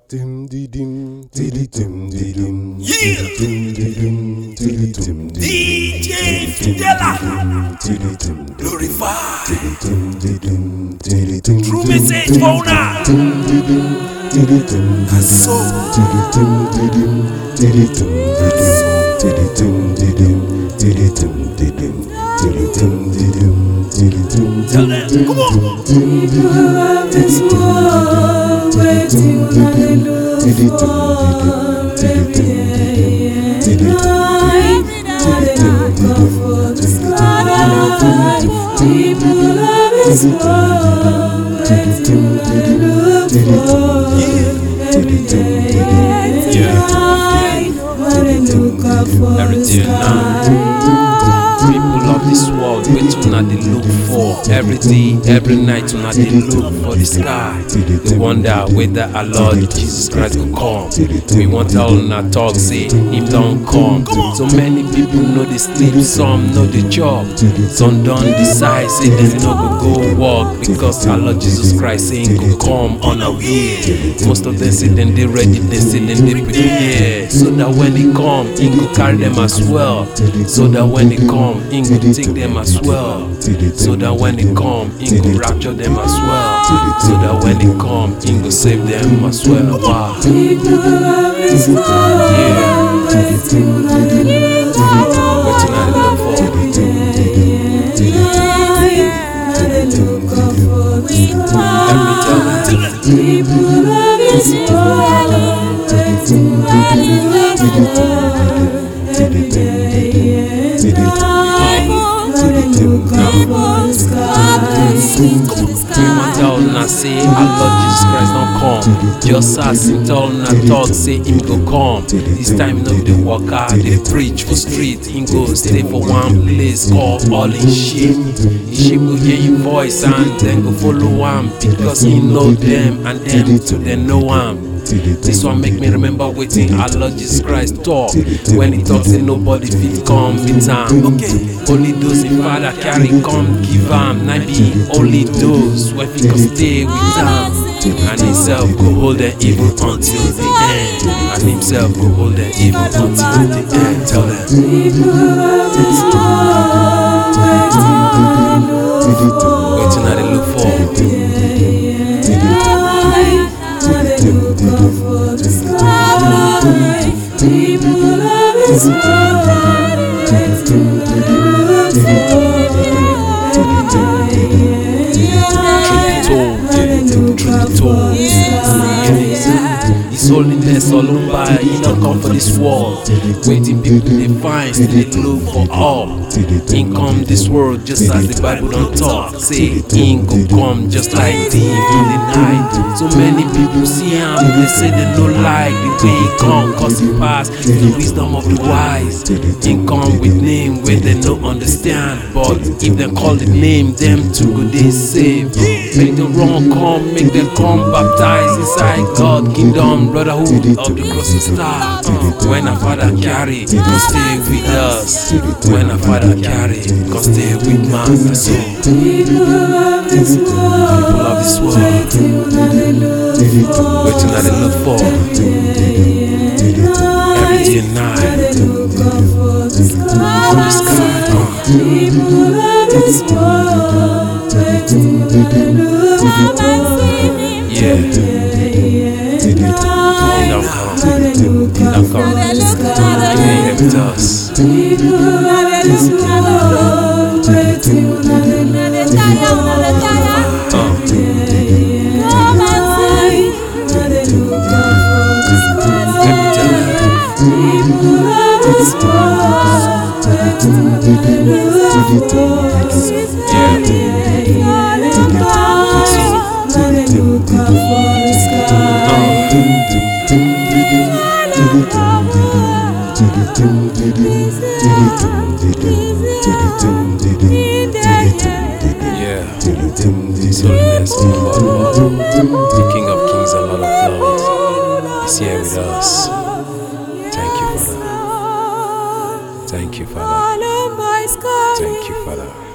Dim di dim diddy dim di dim Yeah. dim di dim diddy dim di DJ Fidela diddy dim Glorify dim di dim diddy dim True message owner dim di dim diddy dim So diddy dim di dim diddy dim diddy dim di dim diddy dim di dim diddy dim di dim diddy dim Tell them Come on diddy dim diddy dim diddy dim diddy dim Everything now. People of this world, wait una dey look for every day, every night una dey look for the sky. They wonder whether our Lord Jesus Christ go come. We want tell una talk say him don come. So many people know dey sleep, some know dey chop. Some don decide say dem no go go work because our Lord Jesus Christ say him go come on a way. Most of them say dem dey ready, dem say dem dey prepare. So that when he come, he go carry them as well. So that when he come, he go take them as well. So that when he come, he go rapture them as well. So that when he come, he go save them as well. Wow. Yeah. Wetin I dey look for? Let me tell them. We want tell una say our Lord Jesus Christ don come. Just as him tell una talk say him go come. This time no dey waka dey preach for street. Him go stay for one place called all in sheep. Him sheep go hear him voice and dem go follow am because he know them and them too dem know am. This one make me remember wetin our Lord Jesus Christ talk when he talk say nobody fit come meet am. Okay, only those him father carry come give am. Na be only those wey fit come stay with am. And himself go hold them even until the end. And himself go hold them even until the end. Tell them. Wetin I dey look for? Truth be told, truth be told. His holiness Olumba, he not come for this world. Waiting people they find, still they look for all. He come this world just as the Bible don't talk. Say he go come just like thief in the night. So many people see him, they say they don't like the way he come, cause he pass the wisdom of the wise. He come with name where they no understand, but if they call the name, them too go they save. Make the wrong come, make them come baptize inside God kingdom, brotherhood of the crossing star. When our father carry, go stay with us. When our father carry, go stay with man. So people of this world, waiting I dey look for every day and night. From the sky, uh, yeah. He don't come, he don't come. He ain't here with us. Uh, let me tell you. Yeah. His holiness, the King of Kings and Lord of Lords, is here with us. Thank you, Father. Thank you, Father. Thank you, Father.